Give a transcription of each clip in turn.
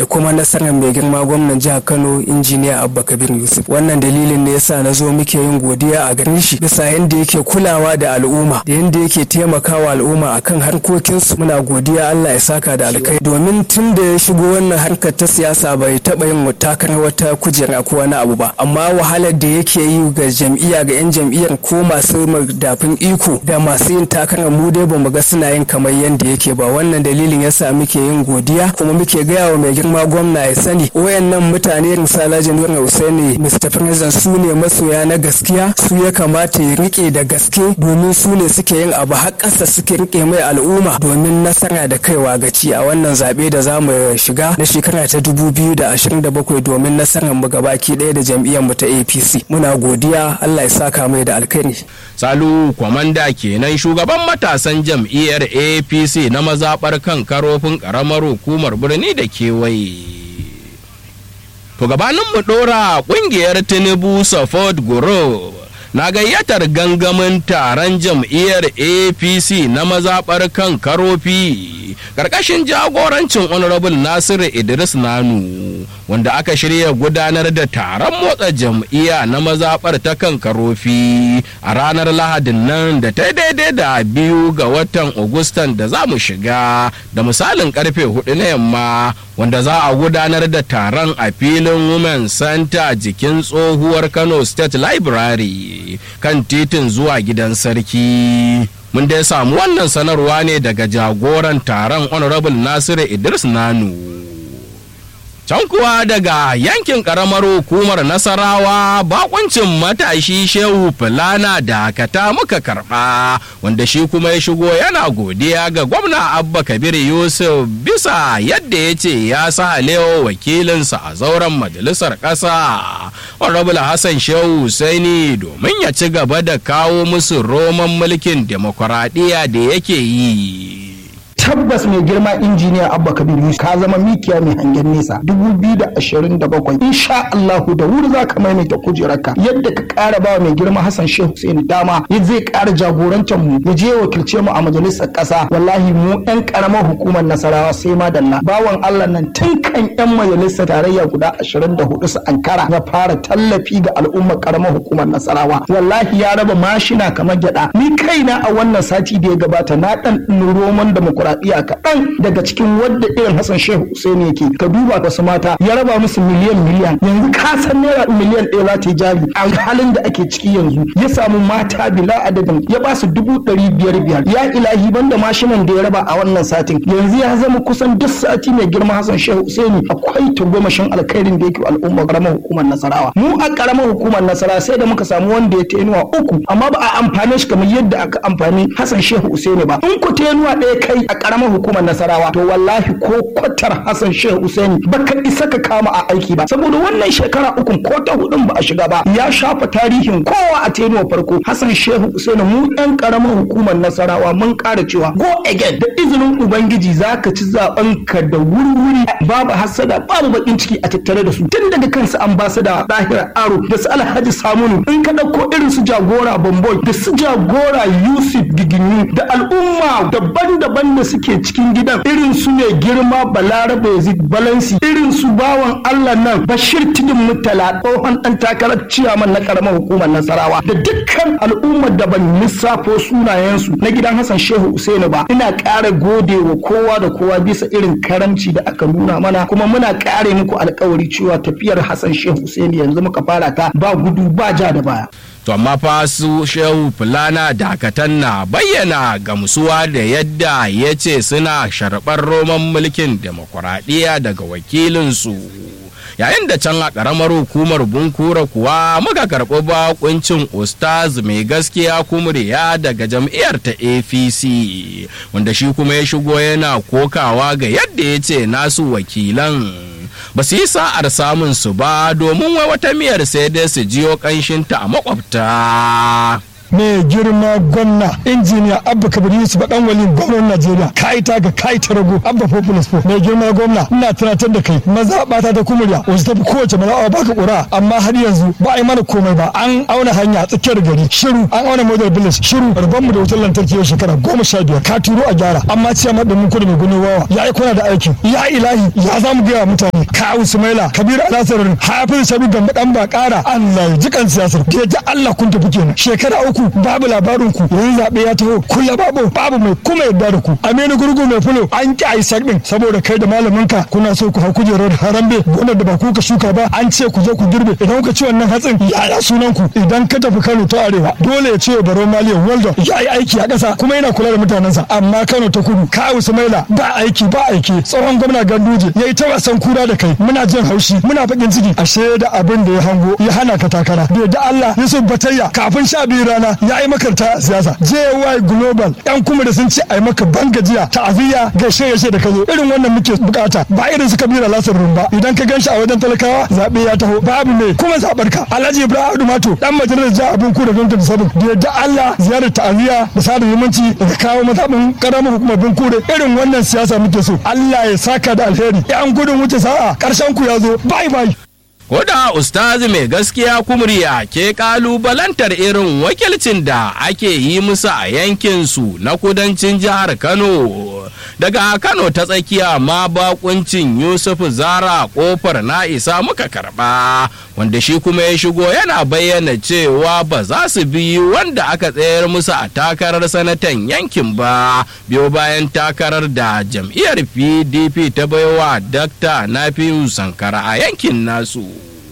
da kuma nasarar mai girma gwamnan jihar Kano injiniya Abba Kabir Yusuf wannan dalilin ne yasa na zo muke yin godiya a gare shi bisa yadda yake kulawa da al'umma da yadda yake taimakawa al'umma akan harkokinsu muna godiya Allah ya saka da alkai domin tun da ya shigo wannan harkar ta siyasa bai taɓa yin takarar wata kujera ko wani abu ba amma wahalar da yake yi ga jam'iyya ga 'yan jam'iyyar ko masu madafin iko da masu yin takarar mu dai bamu ga suna yin kamar yadda yake ba wannan dalilin yasa muke yin godiya kuma muke gaya wa mai girma gwamna ya sani wayannan mutane irin Salaji Nura Usaini Mr. President su ne masoya na gaskiya su ya kamata ya rike da gaske domin su ne suke yin abu har ƙasa suke rike mai al'umma domin nasara da kaiwa gaci a wannan zaɓe da za mu shiga na shekara ta 2027 domin nasarar mu gabaki ɗaya da jam'iyyar mu ta APC muna godiya Allah ya saka mai da alkhairi Salu kwamanda kenan shugaban matasan jam'iyyar APC na mazaɓar kan karofin ƙaramar hukumar birni da kewaye. To gabanin mu ɗora ƙungiyar Tinubu Support Group na gayyatar gangamin taron jam'iyyar apc na mazaɓar kan karofi ƙarƙashin jagorancin honorable nasiru idris nanu wanda aka shirya gudanar da taron motsa jam'iyya na mazaɓar ta kan karofi a ranar lahadin nan da ta daidai da biyu ga watan agustan da za mu shiga da misalin karfe hudu na yamma wanda za a gudanar da taron a filin women center jikin tsohuwar kano state library kan titin zuwa gidan sarki mun dai samu wannan sanarwa ne daga jagoran taron honorable nasiru idris nanu can kuwa daga yankin karamar hukumar nasarawa bakuncin matashi shehu fulana da kata muka karba wanda shi kuma ya shigo yana godiya ga gwamna abba kabir yusuf bisa yadda ya ce ya sa alewa wakilinsa a zauren majalisar ƙasa honorable hassan shehu husaini domin ya ci gaba da kawo musu roman mulkin demokuraɗiyya da yake yi tabbas mai girma injiniya abba kabir yusuf ka zama mikiya mai hangen nesa 2027 insha allahu da wuri za ka maimaita kujerarka yadda ka kara ba mai girma hassan shehu hussein dama ya zai kara jagorantar mu ya je wakilce mu a majalisar kasa wallahi mu yan karamar hukumar nasarawa sai ma dalla bawan allah nan tun kan yan majalisar tarayya guda 24 su ankara ya fara tallafi ga al'ummar karamar hukumar nasarawa wallahi ya raba mashina kamar gyada ni kaina a wannan sati da ya gabata na dan roman demokuraɗiyya demokuraɗiyya kaɗan daga cikin wadda irin Hassan Shehu Hussein yake ka duba wasu mata ya raba musu miliyan miliyan yanzu ka san naira miliyan ɗaya za ta yi jari a halin da ake ciki yanzu ya samu mata bila adadin ya ba su dubu ɗari biyar biyar ya ilahi banda mashinan da ya raba a wannan satin yanzu ya zama kusan duk sati mai girma Hassan Shehu Hussein akwai tagomashin alkhairin da yake al'umma karamar hukumar Nasarawa mu a karamar hukumar Nasarawa sai da muka samu wanda ya tenuwa uku amma ba a amfane shi kamar yadda aka amfani Hassan Shehu Hussein ba in ku tenuwa ɗaya kai a karamar hukumar nasarawa to wallahi ko kwatar hassan shehu usaini baka isa ka kama a aiki ba saboda wannan shekara ukun ko ta hudun ba a shiga ba ya shafa tarihin kowa a tenuwa farko hassan shehu usaini mu yan karamar hukumar nasarawa mun kara cewa go again da izinin ubangiji zaka ci zaben ka da wuri-wuri babu hasada babu bakin ciki a tattare da su tun daga kansu ambasada dahira aro da su alhaji samunu in ka dauko irin su jagora bamboy da su jagora yusuf giginyu da al'umma daban-daban da suke cikin gidan irin su ne girma balarabe yazid balansi irin su bawan allah nan bashir tidin mutala tsohon dan takarar ciyaman na karamar hukumar nasarawa da dukkan al'ummar da ban lissafo sunayensu na gidan hassan shehu usaini ba ina ƙara gode wa kowa da kowa bisa irin karamci da aka nuna mana kuma muna ƙare muku alkawari cewa tafiyar hassan shehu usaini yanzu muka fara ta ba gudu ba ja da baya to amma fa su shehu fulana dakatan na bayyana gamsuwa da yadda ya ce suna sharɓar roman mulkin demokuraɗiyya daga wakilinsu yayin da can a ƙaramar hukumar bunkura kuwa muka karɓi bakuncin ustaz mai gaskiya kumriya daga jam'iyyar ta apc wanda shi kuma ya shigo yana kokawa ga yadda ya ce nasu wakilan ba su yi sa'ar samun su ba domin wai wata miyar sai dai su jiyo ƙanshinta a makwabta. mai girma gwamna injiniya abba kabir yusuf dan wali gwamnan najeriya kai ta ga kai ta rago abba populous po mai girma gwamna ina tunatar da kai maza bata ta kumurya wasu tafi kowace maza baka kura amma har yanzu ba a yi mana komai ba an auna hanya a tsakiyar gari shiru an auna model village shiru rabon mu da wutar lantarki yau shekara goma sha biyar ka turo a gyara amma ciya ma da mun kudu mai gano wawa ya yi kuna da aikin ya ilahi ya za mu gaya mutane ka sumaila kabiru alasarar hafiz shabi gamba dan ba kara allah ya jikan siyasar da yadda allah kun tafi kenan shekara uku babu labarin ku yanzu zaɓe ya taho kulla babu babu mai kuma yadda da ku aminu gurgu mai fulo an ki a yi din saboda kai da malamin ka kuna so ku hau kujerar harambe gonar da ba ku ka shuka ba an ce ku je ku girbe idan kuka ci wannan hatsin yaya sunan ku idan ka tafi kano ta arewa dole ya ce baro maliyan waldo ya yi aiki a ƙasa kuma yana kula da mutanensa amma kano ta kudu ka sumaila ba aiki ba aiki tsohon gwamna ganduje ya yi ta wasan kura da kai muna jin haushi muna bakin ciki ashe da abin da ya hango ya hana ka takara bai da Allah Yusuf Batayya kafin sha biyu rana ya yi makarta siyasa JY Global yan kuma da sun ce a yi maka bangajiya ta'aziyya gaishe gaishe da kazo irin wannan muke bukata ba irin su kabira lasar rumba idan ka ganshi a wajen talakawa zabe ya taho babu me kuma zabar ka Alhaji Ibrahim Mato dan majalisar jiha abin ku da gwamnati da sabon da yadda Allah ziyarar ta'aziyya da sada zumunci da kawo mazabin karamar hukumar bin kure irin wannan siyasa muke so Allah ya saka da alheri yan gudun wuce sa'a karshen ku ya zo bye bye Koda ustazi mai gaskiya kumriya ke kalubalantar irin wakilcin da ake yi musu a yankinsu na kudancin jihar Kano. Daga Kano ta tsakiya ma bakuncin Yusuf Zara kofar na isa muka karba wanda shi kuma ya shigo yana bayyana cewa ba za su bi wanda aka tsayar musu a takarar sanatan yankin ba biyo bayan takarar da jam'iyyar PDP ta baiwa Dr. Nafiu Sankara a yankin nasu.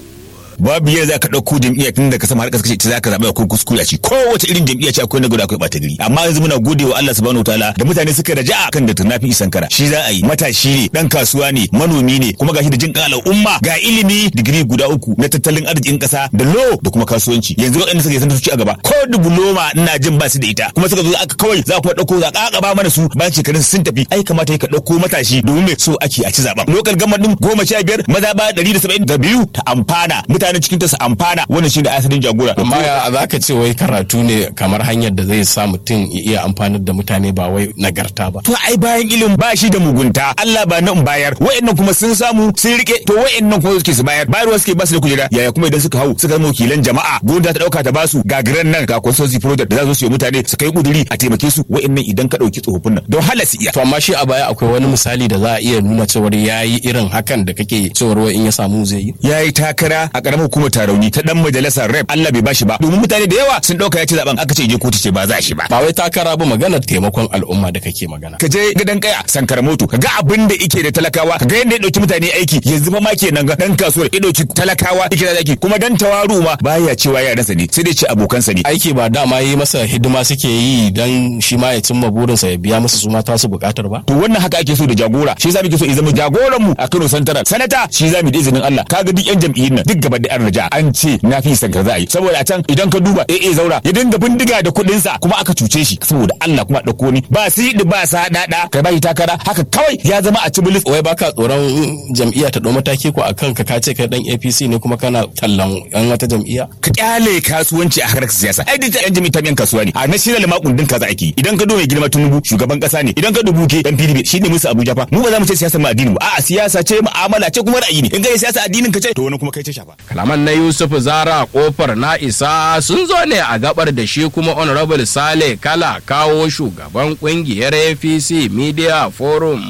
babu yadda zaka dauko jam'iyya tun da ka sama har kace ita zaka zaɓa akwai kuskure a ci kowace irin jam'iyya ce akwai na gudu akwai ɓata gari amma yanzu muna gode wa Allah subhanahu wataala da mutane suka raja kan da tunafi isankara shi za a yi matashi ne dan kasuwa ne manomi ne kuma gashi da jin kan al'umma ga ilimi digiri guda uku na tattalin arzikin kasa da lo da kuma kasuwanci yanzu waɗanda suka yi san ci a gaba ko diploma ina jin ba su da ita kuma suka zo aka kawai za kuma dauko za ka ba mana su bayan shekarun sun tafi ai kamata ka dauko matashi domin me so ake a ci zaben lokal gama din goma sha biyar maza ba ɗari da saba'in da biyu ta amfana mutanen cikin ta su amfana wannan shi da asalin jagora amma ya za ka ce wai karatu ne kamar hanyar da zai sa mutum ya iya amfanar da mutane ba wai nagarta ba to ai bayan ilimin ba shi da mugunta Allah ba na in bayar wa'annan kuma sun samu sun rike to wa'annan kuma suke su bayar bayarwa suke ba su da kujera yaya kuma idan suka hau suka zama wakilan jama'a gwamnati ta dauka ta basu gagaran nan ga consultancy project da za su yi mutane su kai kuduri a taimake su wa'annan idan ka dauki tsofaffin nan don hala su iya to amma shi a baya akwai wani misali da za a iya nuna cewar yayi irin hakan da kake cewar wai in ya samu zai yi yayi takara a karamar hukumar tarauni ta dan majalisar rep Allah bai bashi ba domin mutane da yawa sun dauka ya ci zaben aka ce je kotu ce ba za shi ba ba wai takara ba maganar taimakon al'umma da kake magana ka je gidan kaya sankara moto ka ga abin da yake da talakawa ka ga yadda ya dauki mutane aiki yanzu fa ma kenan ga dan kasuwar ya dauki talakawa yake da aiki kuma dan tawaru ma baya cewa yaransa ne sai dai ce abokansa ne aiki ba dama yi masa hidima suke yi dan shi ma ya cimma burinsa ya biya musu su ma tasu bukatar ba to wannan haka ake so da jagora shi yasa muke so ya zama jagoran mu a Kano Central sanata shi za mu da izinin Allah kaga duk yan jam'iyyun nan duk gaba da an raja an ce na fi sankar za a yi saboda a can idan ka duba AA zaura ya dinga bindiga da kuɗin sa kuma aka cuce shi saboda Allah kuma dauko ni ba sidi ba sa dada kai ba shi takara haka kawai ya zama a cibilis wai baka tsoron jam'iyya ta dau mataki ko akan ka kace kai dan APC ne kuma kana tallan yan wata jam'iyya ka kyale kasuwanci a harkar siyasa ai duk yan jami'a yan kasuwa ne a national ma kundin kaza ake idan ka duba girma tunubu shugaban kasa ne idan ka dubu ke dan PDP shine musu Abuja fa mu ba za mu ce siyasa mu addini ba a'a siyasa ce mu'amala ce kuma ra'ayi ne in ga siyasa addinin ka ce to wani kuma kai ce shafa kalaman na Yusuf Zara kofar na isa sun zo ne a gabar da shi kuma honorable Sale Kala kawo shugaban kungiyar APC Media Forum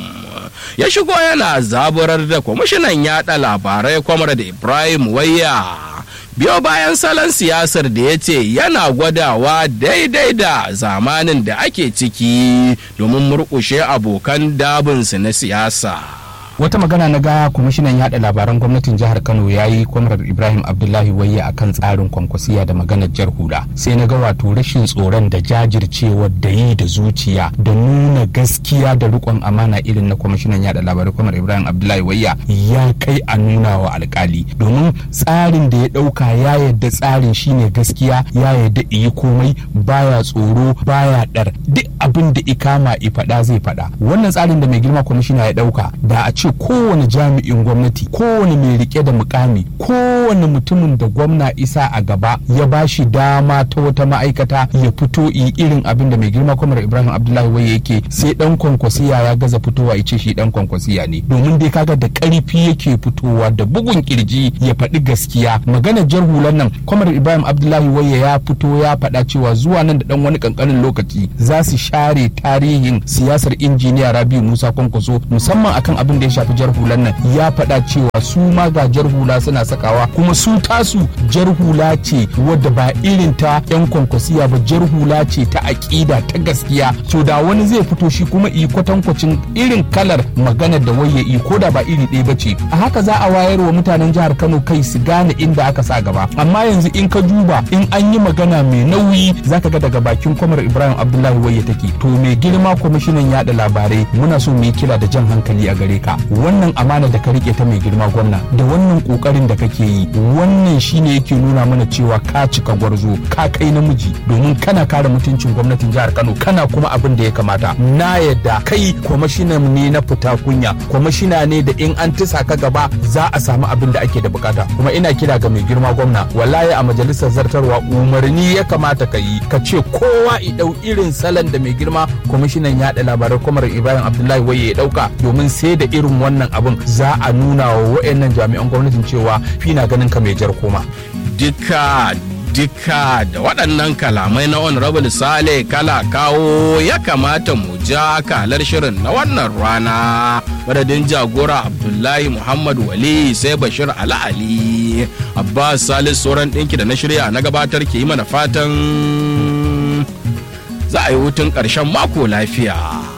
ya shigo yana zaburar da kwamishinan yada labarai kwamar da Ibrahim Wayya biyo bayan salon siyasar da ya ce yana gwadawa daidai da zamanin da ake ciki domin murkushe abokan dabinsu na siyasa. wata magana na ga kwamishinan yada labaran gwamnatin jihar kano ya yi kwamrar ibrahim abdullahi wayya akan tsarin kwankwasiya da maganar jar hula sai na ga wato rashin tsoron da jajircewa da yi da zuciya da nuna gaskiya da rikon amana irin na kwamishinan yada labarai kwamrar ibrahim abdullahi wayya ya kai a nuna wa alkali domin tsarin da ya dauka ya yadda tsarin shine gaskiya ya yadda iyi komai baya tsoro baya dar duk abin abin da ikama i faɗa zai faɗa wannan tsarin da mai girma kwamishina ya ɗauka da a ce kowane jami'in gwamnati kowane mai rike da mukami kowane mutumin da gwamna isa a gaba ya ba shi dama ta wata ma'aikata ya fito yi irin abin da mai girma kwamar ibrahim abdullahi wai yake sai dan kwankwasiya ya gaza fitowa ya ce shi dan kwankwasiya ne domin dai kaga da karfi yake fitowa da bugun kirji ya faɗi gaskiya maganar jar hulan nan kwamar ibrahim abdullahi wai ya fito ya faɗa cewa zuwa nan da dan wani kankanin lokaci za su share tarihin siyasar injiniya rabiu musa kwankwaso musamman akan abin da ya shafi jar hulan nan ya faɗa cewa su ma ga jar hula suna sakawa kuma su tasu jar hula ce wadda ba irin ta yan kwankwasiya ba jar hula ce ta aƙida ta gaskiya so da wani zai fito shi kuma i kwatankwacin irin kalar maganar da waye i ko da ba iri ɗaya ba ce a haka za a wayar wa mutanen jihar kano kai su gane inda aka sa gaba amma yanzu in ka duba in an yi magana mai nauyi zaka ga daga bakin kwamar ibrahim abdullahi waye take to mai girma kwamishinan yada labarai muna so mu yi kira da jan hankali a gare ka wannan amana da ka rike ta mai girma gwamna da wannan kokarin da kake yi wannan shine yake nuna mana cewa ka cika gwarzo ka kai namiji domin kana kare mutuncin gwamnatin jihar Kano kana kuma abin da ya kamata na yadda kai kwamishinan ne na fita kunya kwamishina ne da in an tisa ka gaba za a samu abin da ake da bukata kuma ina kira ga mai girma gwamna wallahi a majalisar zartarwa umarni ya kamata ka yi ka ce kowa i dau irin salon da mai girma kwamishinan yaɗa labarai kwamar Ibrahim Abdullahi waye ya dauka domin sai da irin wannan abin za a nuna wa wayannan jami'an gwamnatin cewa fina ganin ka mai jar koma duka duka da waɗannan kalamai na honorable sale kala kawo ya kamata mu ja kalar shirin na wannan rana madadin jagora abdullahi muhammad wali sai bashir ala ali abbas salis sauran ɗinki da na shirya na gabatar ke yi mana fatan za a yi hutun ƙarshen mako lafiya